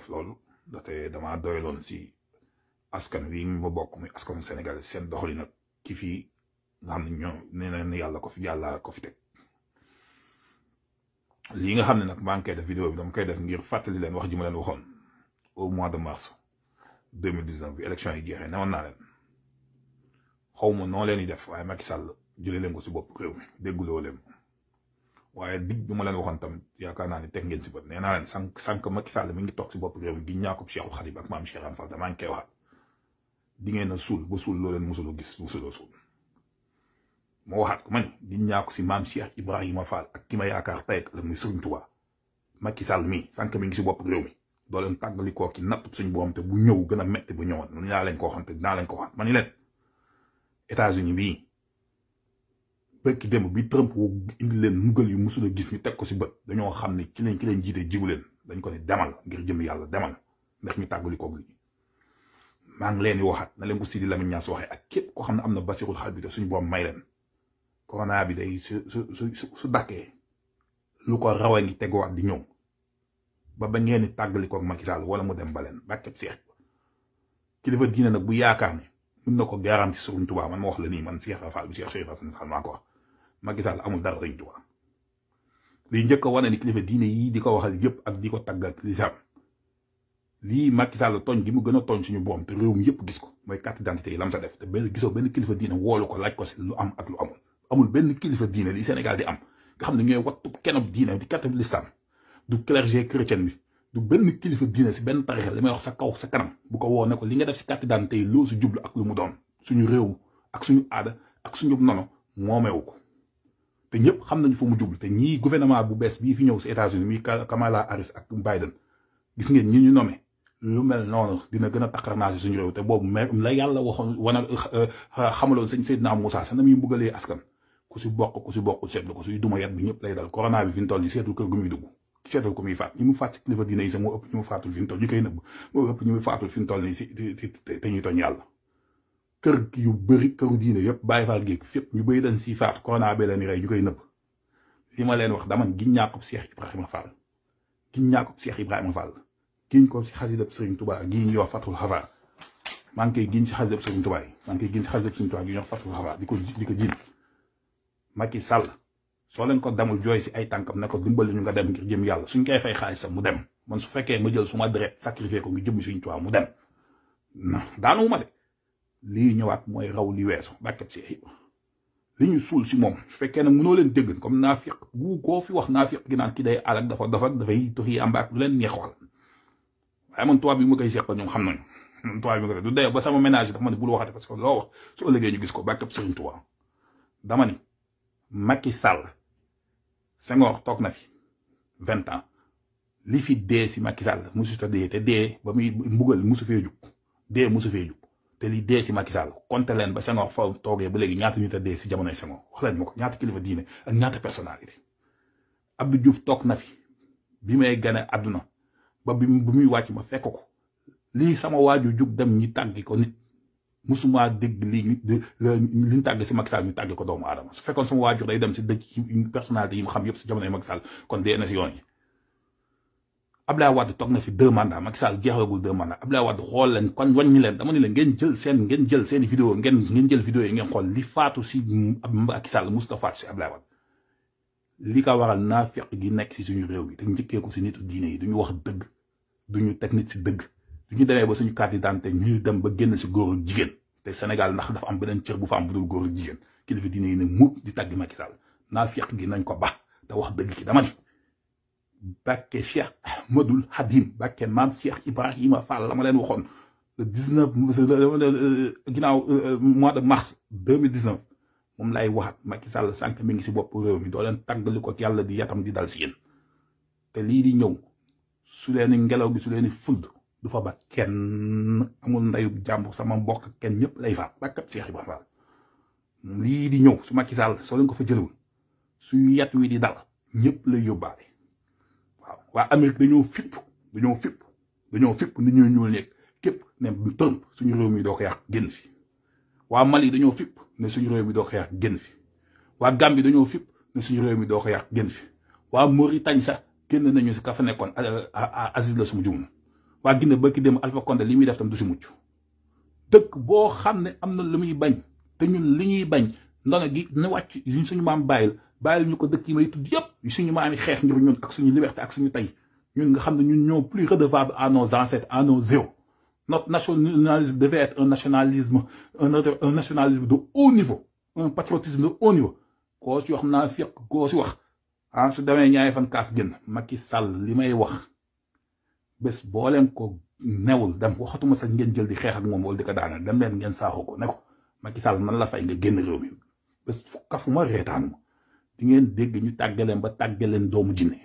dof loolu ndaxte damaa doyaloon si askan wi ma bokk muy askanu Sénégal seen doxali nag ki fii nga xam ne ñoo nee na yàlla ko fi yàlla ko fi teg lii nga xam ne nag maa ngi koy def vidéo bi dama koy def ngir fàttali leen wax ji ma leen waxoon au mois de mars deux mille dix neuf bi élection yi jeexee newoon naa leen xaw ma noo leen di def waaye Macky Sall jëlee leen ko si bopp réew mi dégguloo leen waaye dig bi ma leen waxoon tamit yaakaar naa ne teg ngeen si bët nee naa leen sànq sànq Macky Sall mi ngi toog si bopp réew mi gi ñaa ko Cheikh Khadim ak maam Cheikh Ibra Fall maa ngi koy waxaat di ngeen a suul ba suul loo leen mosuloo gis mosuloo suul moo waxaat ko ma ni di ñaa ko si maam Cheikh Ibrahima Fall ak ki ma yaakaar tey la muy Serigne Touba Macky Sall mii sànq mi ngi si bopp réew mi doo leen tàggali koo ki natt suñ boom te bu ñëw gën a metti bu ñëwoon nu ñaa leen ko waxoon te dinaa leen ko waxoon ma ni leen États-Unis bii bëkki démb bi Trump wu indi leen mugal yu musul a gis ñu teg ko si bët dañoo xam ne ki leen ki leen jiite jigu leen dañ ko ne demal ngir jëm yàlla demal ndax ñu tàggali koog lii maa ngi leen di waxaat na leen ko Sidi Lamine Niass waxee ak képp koo xam ne am na basirul xal bi te suñu boom may leen corona bi day su su su su dakkee lu ko raw a ngi teguwaat di ñëw ba ba ngeen di tàggali koog Macky Sall wala mu dem ba leen bàkkeb seex kilifa diine nag bu yaakaar ne mën na ko garanti Sëriñ Tuubaa man ma wax la nii man Cheikh Rafal bi Cheikh Cheikh Rafal maa ko wax Macky Sall amul dara Sëriñ Tuubaa liy njëkk a wane ni kilifa diine yii di ko waxal yëpp ak di ko tàgg ak lislaam lii Macky Sall tooñ gi mu gën a tooñ suñu boom te réew mi yëpp gis ko mooy carte d'identité yi lam sa def te benn gisoo benn kilifa diine woolu ko laaj ko si lu am ak lu amul amul benn kilifa diine li Sénégal di am nga xam ne ñooy wattu kenn diine di carte l'islam du clergé chrétien bi du benn kilifa diine si benn tarixa li may wax sa kaw sa kanam bu ko woo ne ko li nga def si carte d'identité yi loo si jublu ak lu mu doon suñu réew ak suñu aada ak suñu nono moomeewu ko te ñëpp xam nañu fa mu jublu te ñii gouvernement bu bees bii fi ñëw si États-Unis muy Kamala Harris ak Biden gis ngeen ñi ñu nommé lu mel noonu dina gën a takkarnaasi suñu réew te boobu mais la yàlla waxoon wana xamaloon sëñ Seydina Moussa sa na muy mbugalee askan ku si bokk ku si bokk seetlu ko suy duma yet bi ñëpp lay dal corona bi fi mu toll nii seetul kër gu muy dugg seetal ko muy faat ñi mu faat ci kilifa diine yi sax moo ëpp ñu mu faatul fi mu toll ñu koy nëbb moo ëpp ñu mu faatul fi mu toll nii si te ñuy toñ yàlla kër yu bëri këru diine yëpp bàyyi faal géeg fépp ñu bëri dañ si faat corona bi leen rey ñu koy nëbb li ma leen wax dama giñ ñaa ko Cheikh Ibrahima Fall giñ ñaa ko Cheikh Ibrahima Fall giñ ko si xasidab Serigne Touba gii ñuy wax Fatul Xafa maa ngi koy giñ si xasidab Serigne Touba yi maa ngi koy giñ si xasidab Serigne Touba gi ñuy wax Fatul Xafa di ko di ko jiin Macky Sall soo leen ko demul jooy si ay tànkam ne ko dimbali ñu nga dem ngir jëm yàlla suñ koy fay xaalisam mu dem man su fekkee ma jël suma deret sacrifié ko ngir jëm suñu Touba mu dem daanu ma de lii ñëwaat mooy raw li weesu bàkkeb si ay li ñu suul si moom su fekkee nag mënoo leen dégg comme naafiq gu koo fi wax naafiq gi naan ki day alak dafa dafa dafay toxi am baak lu leen neex waxal waaye man tubaab bi ma koy seqal ñoom xam nañu man tubaab bi ma koy du dee ba sama ménage dafa ma ne bul waxate parce que loo wax su ëllëgee ñu gis ko bàkkeb Sëriñ Tuubaa dama ni Macky Sall Senghor toog na fi vingt ans li fi dee si Macky Sall musu ta dee te dee ba muy mbugal musu fee jug dee musu fee jug te li dee si Macky Sall compté leen ba Senghor fa toogee ba léegi ñaata ñu ta dee si jamonoy Senghor wax leen ma ko ñaata kilifa diine ak ñaata personnalité Abdou Diouf toog na fi bi may gane àdduna ba bi bu muy wàcc ma fekk ko lii sama waaju jug dem ñi tàggi ko nit musuma dégg lii nit li ñu tàgg si Macky Sall ñu tàgg ko doomu aadama su fekkoon sama waajur day dem si dëkk yi personnalité yi mu xam yëpp si jamonoy Macky Sall kon dee na si yoon yi Abdoulaye Wade toog na fi deux mandats Macky Sall jeexagul deux mandats Abdoulaye Wade xool leen kon wàññi leen dama ni leen ngeen jël seen ngeen jël seen vidéo ngeen ngeen jël vidéo yi ngeen xool li faatu si Macky Sall musta faatu si Abdoulaye Wade li ko waral naafiq gi nekk si suñu réew yi te njëkkee ko si nitu diine yi duñu wax dëgg duñu teg nit si dëgg duñu demee ba suñu carte d'identité ñu dem ba génn si góor ak jigéen te Sénégal ndax dafa am beneen cër bu fa am bu dul góor ak jigéen kilifa diine yi ne muut di tàgg Macky Sall naafiq gi nañ ko ba te wax dëgg ki dama ni Bakke Cheikh Ahmadul Hadim Bakke maam Cheikh Ibrahima Fall la ma leen waxoon le 19 ginnaaw mois de mars 2019 moom lay waxaat Macky Sall sànq mi ngi si bopp réew mi doo leen tàggali ko yàlla di yatam di dal si yéen te lii di ñëw su leen ngelaw gi su leen fuld du fa ba kenn amul ndayu jàmbur sama mbokk kenn ñëpp lay faat Bakke Cheikh Ibrahima Fall lii di ñëw su Macky Sall soo leen ko fa jëlewul su yat wi di dal ñëpp lay yóbbaale. waaw waa Amérique dañoo fipp dañoo fipp dañoo fipp nit ñoo ñuul nekk képp ne Trump suñu réew mi doo ko yàq génn fi waa Mali dañoo fipp ne suñu réew mi doo ko yàq génn fi waa Gambie dañoo fipp ne suñu réew mi doo ko yàq génn fi waa Mauritanie sax génn nañu si ka fa nekkoon Aziz la suma jum waa Guinée ba ki dem Alpha Condé li muy def tam du si mucc dëkk boo xam ne am na lu muy bañ te ñun li ñuy bañ ndono gi ne wàcc yuñ suñu maam bàyyil bàyyil ñu ko dëkk yi may tudd yëpp suñu maam yi xeex ngir ñun ak suñu liberté ak suñu tey ñun nga xam ne ñun ñoo plus redevable à nos ancêtres à nos héros notre nationalisme devait être un nationalisme un un nationalisme de haut niveau un patriotisme de haut niveau koo ci wax naa fekk koo si wax ah su demee ñaari fan kaas génn Macky Sall li may wax bés boo leen ko newul dem waxatuma sax ngeen jël di xeex ak moom wala di ko daaneel dem leen ngeen saaxoo ko ne ko Macky Sall man la fay nga génn réew mi bés kafuma reetaanu ma di ngeen dégg ñu tàggaleen ba tàggaleen doomu jinne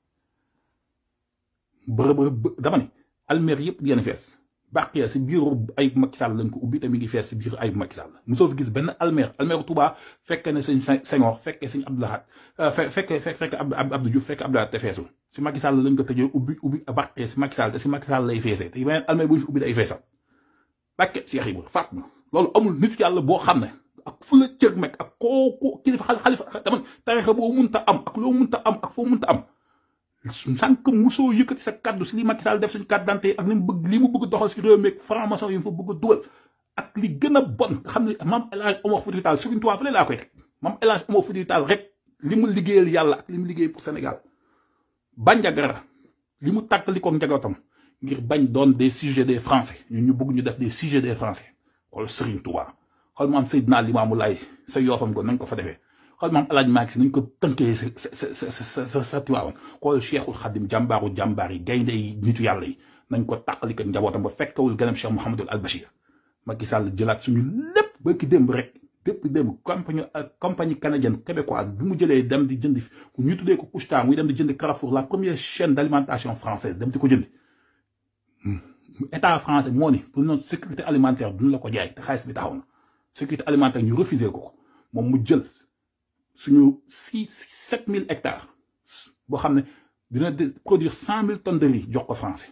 bërëb dama ne almer yëpp di ngeen fees bàqee si biiru ay Macky Sall lañ ko ubbi te mi ngi fees si biir ay Macky Sall mosoo fi gis benn almer almeru Touba fekkee ne sëñ Senghor fekkee sëñ Abdou Lahad fekkee fekkee Abdou Diouf fekkee Abdou Lahad te feesul si Macky Sall lañ ko tëjee ubbi ubbi bàqee si Macky Sall te si Macky Sall lay feesee te beneen almer bu ñu fi ubbi day feesal bàqee Cheikh Ibra faat na loolu amul nit yàlla boo xam ne ak fu la cër meg ak kooku kilifa xalifa dama tarixa boo munta am ak loo munta am ak foo munta am sànq musoo yëkkati sa kaddu si li Macky Sall def suñu carte d'identité ak li mu bëgg li mu bëgg doxal si réew mi ak franc-maçon yi mu fa bëgg a dugal ak li gën a bon nga xam ne maam El Hadj Omar Foutiyou Tall Serigne Touba fële laa koy teg maam El Hadj Omar Foutiyou Tall rek li mu liggéeyal yàlla ak li mu liggéey pour Sénégal Bandiagara li mu tàkkali ko njabootam ngir bañ doon des sujets des français ñun ñu bëgg ñu def des sujets des français wala Serigne Touba xool maam Seydina Limamou Laye sa yoofam ko nañ ko fa defee xool maam El Hadj Malick Sy nañ ko tënkee sa sa sa sa sa Tiwaawan xool Cheikhul Khadim jàmbaaru jàmbaar yi gaynde yi nitu yàlla yi nañ ko tàqali ko njabootam ba fekkawul gënam Cheikh Mouhamadul Al Bachir Macky Sall jëlaat suñu lépp ba ki démb rek dépp démb compagnie compagnie canadienne québécoise bi mu jëlee dem di jëndi ñu tuddee ko Couche-Tard muy dem di jëndi Carrefour la première chaîne d'alimentation française dem di ko jëndi état français moo ni pour notre sécurité alimentaire duñu la ko jaay te xaalis bi taxaw na sécurité alimentaire ñu refusé ko moom mu jël suñu six sept mille hectares boo xam ne dina produire cent mille tonnes de riz jox ko français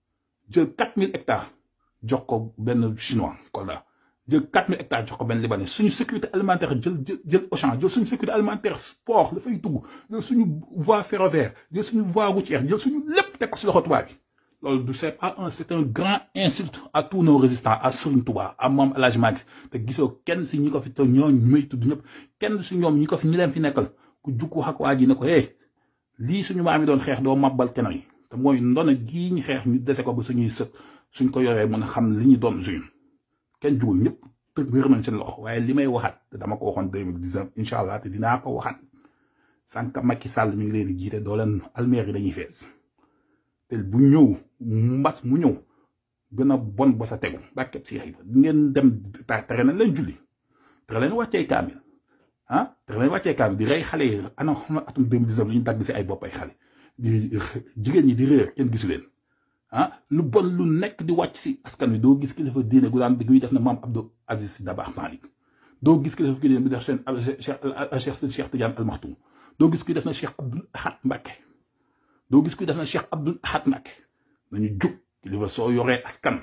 jël quatre mille hectares jox ko benn chinois Kolda jël quatre mille hectares jox ko benn libanais suñu sécurité alimentaire jël jël jël Auchan jël suñu sécurité alimentaire sport dafay dugg jël suñu voie ferroviaire jël suñu voie routière jël suñu lépp teg ko si loxo tubaab bi loolu du c'est pas un c'est un grand insulte à tous nos résistants à Serigne Touba à Mame El Hadj Malick te gisoo kenn si ñi ko fi te ñooñu may tudd ñëpp kenn si ñoom ñi ko fi ñi leen fi nekkal ku jukku wax ak waa ji ne ko eh lii suñu maam yi doon xeex doo mabbal kenn yi te mooy ndona gii ñu xeex ñu dese ko ba suñuy sët suñ ko yoree mën a xam li ñu doon suñu kenn jugul ñëpp te wér nañ seen loxo waaye li may waxaat te dama ko waxoon 2019 incha allah te dinaa ko waxaat sànq Macky Sall mi ngi leen di jiite doo leen almeer yi dañuy fees te bu ñëw mbas mu ñëw gën a bon ba sa tegu bàkkeb si xëy di ngeen dem tere nañ leen julli tere leen wàccee kaamil ah tere leen wàccee kaamil di rey xale yi ana xam atum 2019 li ñu dagg si ay bopp ay xale di jigéen ñi di réer kenn gisu leen ah lu bon lu nekk di wàcc si askan wi doo gis kilifa diine gu daan guy def na maam Abdou Aziz Sy Dabakh Malick doo gis kilifa diine bi def seen Cheikh Cheikh Tidiane Al Maktoum doo gis kuy def na Cheikh Abdoul Ahad Mbacké doo gis kuy def na Cheikh Abdoul Ahad Mbacké nañu jug kilifa soo yoree askan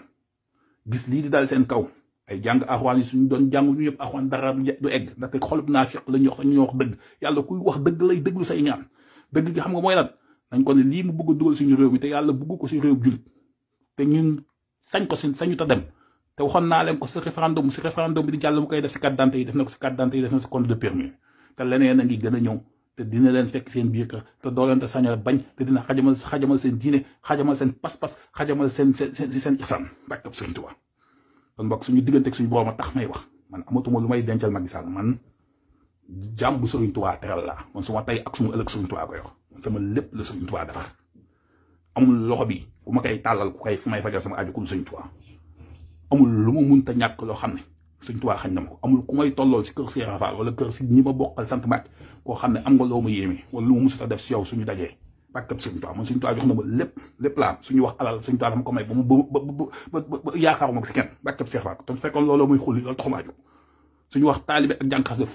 gis lii di daal seen kaw ay jàng axwaan yi suñu doon jàng ñu yëpp axwaan dara du egg ndaxte xolub naa fiq la ñu wax ñu wax dëgg yàlla kuy wax dëgg lay dëgglu say ñaan dëgg gi xam nga mooy lan nañ ko ne lii mu bëgg a dugal suñu réew mi te yàlla bëgg ko si réew jullit te ñun sañ ko si sañu ta dem te waxoon naa leen ko si référendum si référendum bi di jàll mu koy def si carte d'identité yi def na ko si carte d'identité yi def na si compte de permis te leneen a ngi gën a ñëw te dina leen fekk seen biir kër te doo leen te sañal bañ te dina xajamal xajamal seen diine xajamal seen pas-pas xajamal seen seen seen seen isaan bàkkab Sëriñ Tuubaa kon mbokk suñu diggante ak suñu borom a tax may wax man amatuma lu may dencal Macky Sall man jàmm bu Sëriñ Tuubaa teral laa man suma tey ak suma ëllëg Sëriñ Tuubaa ko yor sama lépp la Sëriñ Tuubaa defar amul loxo bi ku ma koy tàllal ku koy fu may fajal sama aju ku Sëriñ Tuubaa amul lu ma munta ñàkk loo xam ne Sëriñ Tuubaa xañ na ma ko amul ku may tollool si kër si Rafaal wala kër si ñi ma bokkal sant Mbàkke koo xam ne am nga loo ma yéeme wala lu ma musut a def si yow suñu dajee bàkkab Sëriñ Tuubaa man Sëriñ Tuubaa jox na ma lépp lépp laa am suñu wax alal Sëriñ Tuubaa dama ko may ba mu ba ba ba yaakaaruma ko si kenn bàkkab Seex Faal te fekkoon looloo muy xulli loolu taxumaa jóg suñu wax taalibe ak jànqas def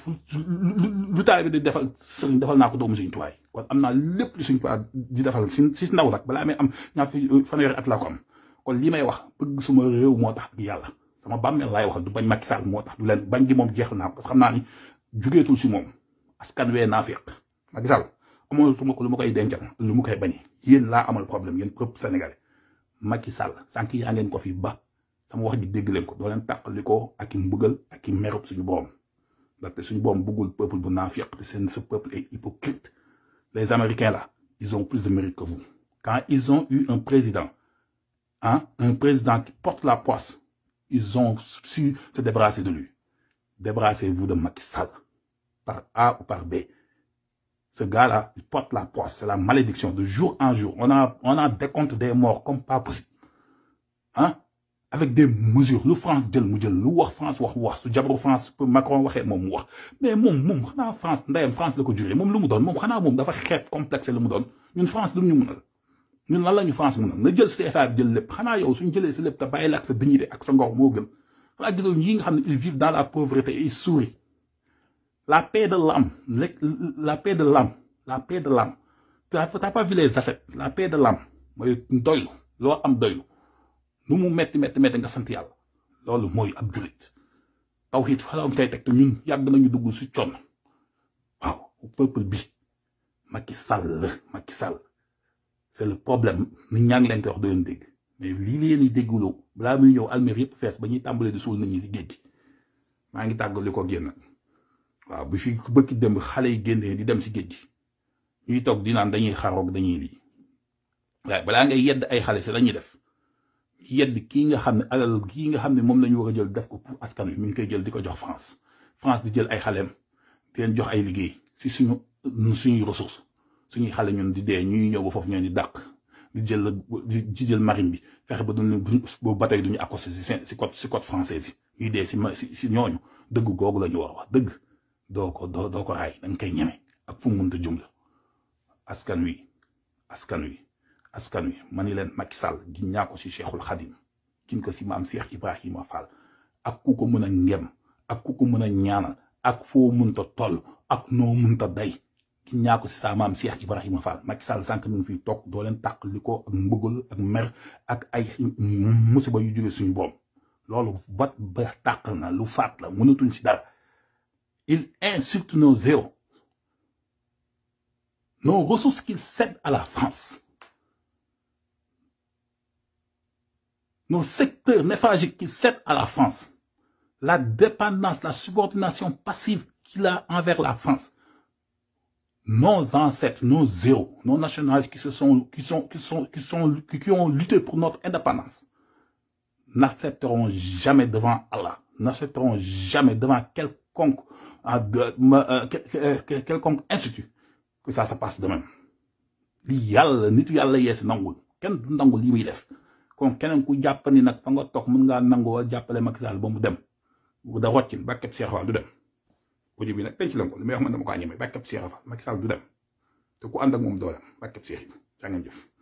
lu taalibe di defal sëriñ defal naa ko doomu Sëriñ Tuubaa kon am naa lépp lu Sëriñ Tuubaa di defal si si ndaw nag balaa may am ñaar fi fanweeri at laa ko am kon li may wax bëgg suma réew moo tax ak yàlla sama bàmmeel laay wax du bañ Macky Sall moo tax du leen bañ gi moom jeexal naa ko parce que xam naa ni jugeetul si moom askan wee naa féq Macky Sall amoon tuma ko lu ma koy dencal lu mu koy bañee yéen laa amal problème yéen peuple sénégalais Macky Sall sànq yaa ngeen ko fi ba sama wax ji dégg leen ko doo leen tàqali ko ak i mbugal ak i merub suñu borom ndaxte suñu borom bëggul peuple bu naafiq te seen ce peuple est hypocrite les américains là ils ont plus de mérite que vous quand ils ont eu un président hein un président qui porte la poisse ils ont su se débarrasser de lui débarrassez-vous de Macky Sall par A ou par B ce gars-là il porte la poisse c'est la malédiction de jour en jour on a on a décompte des morts comme pas possible hein avec des mesures lu France jël mu jël lu wax France wax wax su jabaru France Macron waxee moom mu wax mais moom moom xanaa France ndeyam France la ko juree moom lu mu doon moom xanaa moom dafa xeeb complexe lu mu doon ñun France lu ñu mënal ñun lan la ñu France mënal na jël CFA bi jël lépp xanaa yow suñ jëlee si lépp te bàyyi la ak sa dignité ak sa ngor moo gën xanaa gisoo ñi nga xam ne ils vivent dans la pauvreté et ils sourient la paix de l'âme la paix de l'âme la paix de l'âme t'as pas vu les assets la paix de l'âme mooy doylu loo am doylu nu mu metti metti metti nga sant yàlla loolu mooy ab jullit tawhid fa la koy teg te ñun yàgg nañu dugg si coon waaw peuple bi Macky Sall Macky Sall c'est le problème nit ñaa ngi leen koy wax doon dégg mais lii leen di dégguloo balaa muy ñëw almér yëpp fees ba ñuy tàmbalee di suul nit ñi si géej gi maa ngi tàggali ko génn waaw bi fi bëkki démb xale yi génnee di dem si géej gi ñuy toog di naan dañuy xaroog dañuy lii waaye balaa ngay yedd ay xale si la ñuy def yedd kii nga xam ne alal kii nga xam ne moom la ñu war a jël def ko pour askan wi mi ngi koy jël di ko jox France France di jël ay xaleem di leen jox ay liggéey si suñu suñuy ressources suñuy xale ñun di dee ñuy ñëw ba foofu ñoo di dàq di jël di jël marine bi fexe ba duñu boobu ba tey duñu accosté si si côte si côte française yi ñuy dee si si si ñooñu dëgg googu la ñu war a wax dëgg doo ko doo doo ko raay da nga koy ñeme ak fu mu mënta jumla askan wi askan wi. askan wi ma ni leen Macky Sall gin ñaa ko si Cheikhul Khadim gin ko si maam Cheikh Ibrahima Fall ak ku ko mën a ngem ak ku ko mën a ñaanal ak foo mënta toll ak noo mënta day gin ñaa ko si sa maam Cheikh Ibrahima Fall Macky Sall sànq mi ngi fiy toog doo leen tàq li ko ak mbëggal ak mer ak ay musiba yu jóge suñu boom loolu bat ba tàq na lu faat la mënatuñ si dara il insulte nos zéros nos ressources qu'il cède à la France nos secteurs névralgiques qui cèdent à la France, la dépendance, la subordination passive qu'il a envers la France, nos ancêtres, nos zéros, nos nationalistes qui se sont, qui sont, qui sont, qui sont, qui ont lutté pour notre indépendance, n'accepteront jamais devant Allah, n'accepteront jamais devant quelconque, quelconque institut que ça se passe de même. li yàlla nitu yàlla yees nangul kenn du nangul li muy def kon keneen ku jàpp ni nag fa nga toog mën ngaa nangoo jàppale Macky Sall ba mu dem bu da roccin bàkkeb Cheikh Fall du dem audio bi nag penc la ko li may wax man dama ko ñeme bàkkeb Cheikh Fall Macky Sall du dem te ku ànd ak moom doo dem bàkkeb Cheikh yi jaa ngeen jëf